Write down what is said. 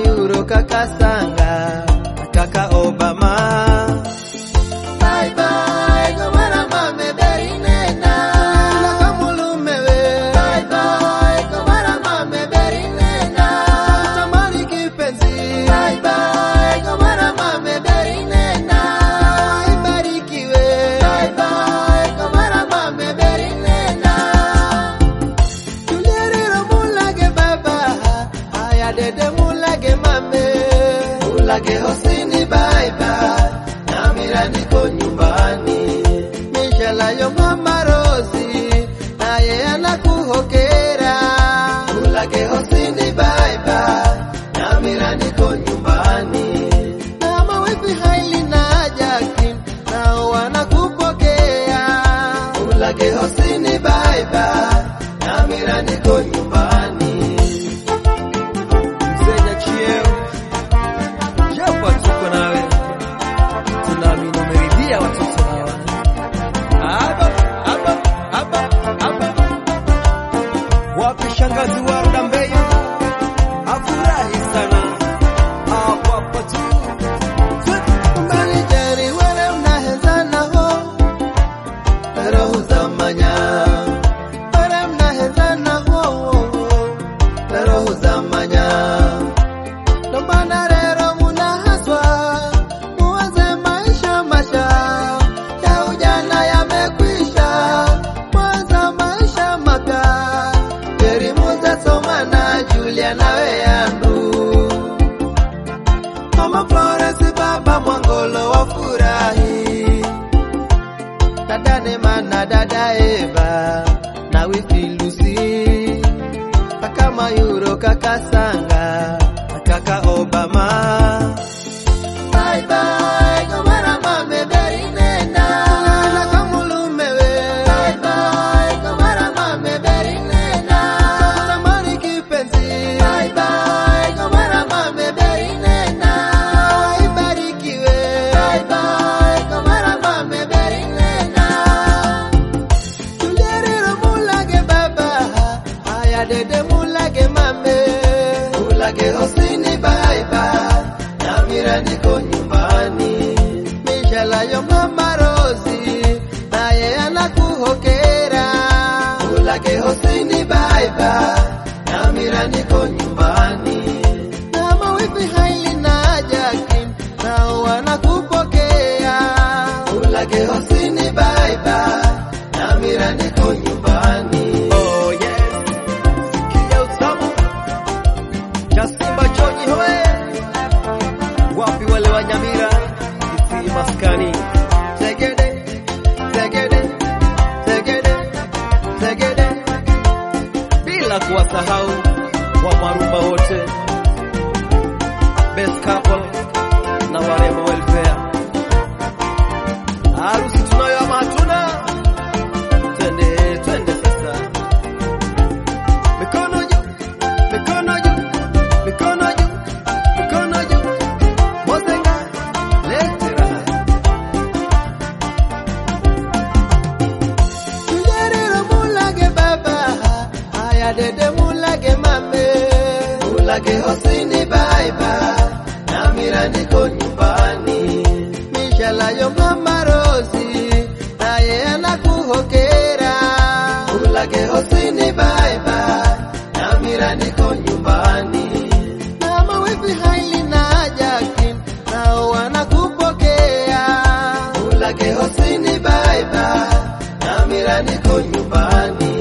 Mayuro, kaka Sanga, kaka Obama. Bye bye, gomara mame berinena. Nakamulume we. Bye bye, gomara mame berinena. Tamani kipenzi. Bye bye, gomara mame berinena. Ibarikiwe. Bye bye, gomara mame berinena. Tulierero mulage baba. Aya dede mulage mame. Ulage hosini bye bye, namira niko nyumbani. Mishala yo mama Rosi. Naye anakuhokera. Ulage hosini bye bye, namira niko nyumbani. Kama wifi Hailey na Jacqueline. Nao wanakupokea. Ulage hosini bye bye, namira niko nyumbani. Mzee Chieo, japo tuko nawe, tunaamini umeridhia watoto hawa. Hapa hapa hapa hapa, wapi shangazi wa Ndambeyo? Afurahi sana hapo hapo tu. Mbalijeri wale mnahezana ho, roho za manya. Wale mnahezana ho, roho za manya. Ndo maana leo munahaswa muanze maisha masha ya ujana yamekwisha, mwanza maisha maka Jerimuza Somana Julia nawe yandu Mama Florence baba Mwangolo wafurahi dada Neema na dada Eva na wifi Lucy kaka Mayuro kaka Sanga na kaka Obama Bye bye, gomara mame berinena. na kamulume we Bye bye, gomara mame berinena. tamani kipenzi Bye bye, gomara mame berinena. ibarikiwe Bye bye, gomara mame berinena. tulierero mulage baba aya dede mulage mame Ulage hosini bye bye, namira niko nyumbani. mishala yo mama Rosi naye anakuhokera Ulage hosini bye bye, namira niko nyumbani. kama wifi Hailey na Jacqueline nao wanakupokea Ulage hosini bye bye, namira niko nyumbani. Oh yes, sikia utamu Jasimba Joji hoe, wapi wale wa Nyamira Kisii maskani Zegede, zegede, zegede, zegede, bila kuwasahau wa Marumba wote, best couple na warembo welfare. Harusi tunayo ama hatuna? Twende, twende sasa. Mikono juu, mikono juu, mikono juu, mikono juu. Mozenga, lete raha. Tujariro mulage baba, haya dede mulage mame. Ulage hosini bye bye, namira niko nyumbani. Mishala yo mama Rosi, naye anakuhokera. Ulage hosini bye bye, namira niko nyumbani. Kama wifi Hailey na Jacqueline, nao wanakupokea. Ulage hosini bye bye, namira niko nyumbani.